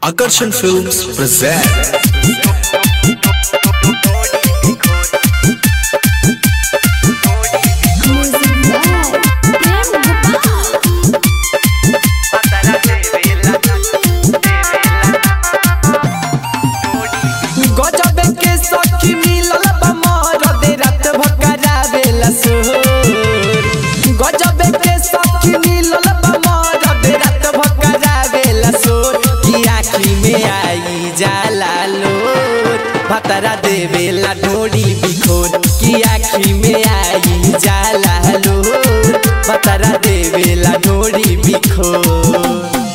Akarshan Films present गजबे के सखी मिलल बा मरदे रात भकरावेला सोर गजबे के सखी मिलल बा मरदे रात भकरावेला सोर की आँखी में आई जाला लोर भतरा देवेला ढोड़ी बिखोर की आँखी में आई जाला लोर भतरा देवेला ढोड़ी बिखोर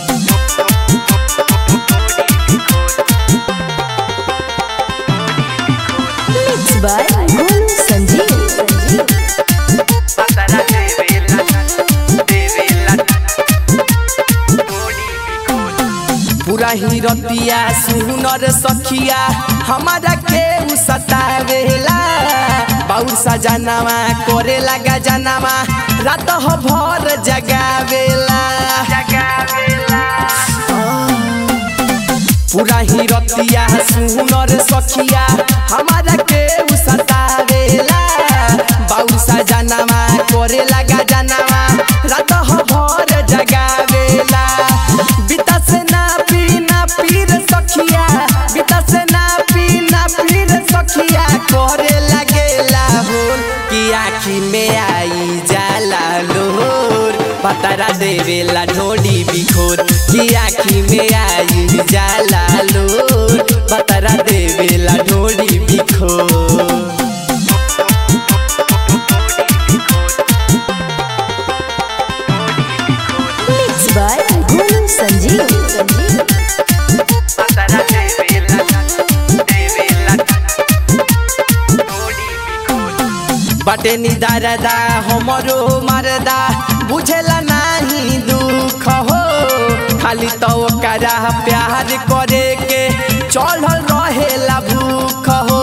Mixed by Golu Sanjeev. पूरा ही रतिया सुनर सखिया हमारा के उ सतावेला बाउर सजनावा करे लगा जनावा रात हो भर जगावेला पूरा ही रतिया सुनर सखिया हमारा के उ सतावेला बाउर सजनावा करे लगा जनावा रात हो भर जगावेला बिता से ना पीना पीर सखिया बिता से ना पीना पीर सखिया करे लगेला होल कि आँखी में आई जाला लोर पतरा देवेला ढोडी बिखोर कि आँखी में आई जाला लोर पतरा देवेला ढोडी बिखोर Mixed by Golu Sanjeev. बटे निदारदा हमरो मरदा बुझेला नाही दुख हो खाली तो ओकरा प्यार करे के चढ़ल रहेला भूख हो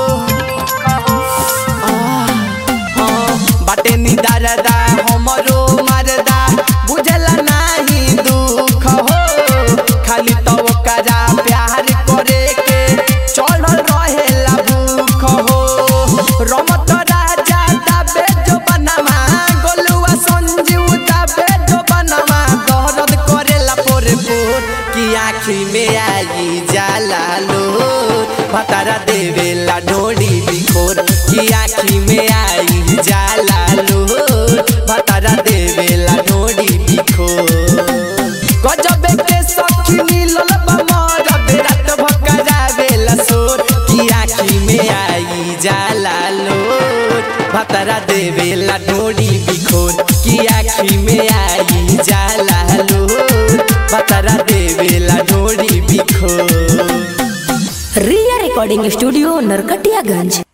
आह, हाँ, बाटे निदारदा हमरो मरदा बुझेला नाही दुख हो खाली तो ओकरा प्यार करे के चढ़ल रहेला भूख हो रमत राजा दाबे जो बनवा गोलुआ संजीव दाबे जो बनवा दर्द करेला पोरे पोर की आँखी में आई जाला लोर भतारा देवेला ढोड़ी बिखोर की आँखी में आई जाला लोर भतारा देवेला ढोड़ी बिखोर गजबे के सखी मिलल बा मरदे रात भकरावेला सोर की आँखी में आई जाला लोर भतरा देवेला ढोड़ी बिखोर की आँखी में आई जाला लोर भतरा देवेला ढोड़ी बिखोर Ria Recording Studio, Narkatiyaganj.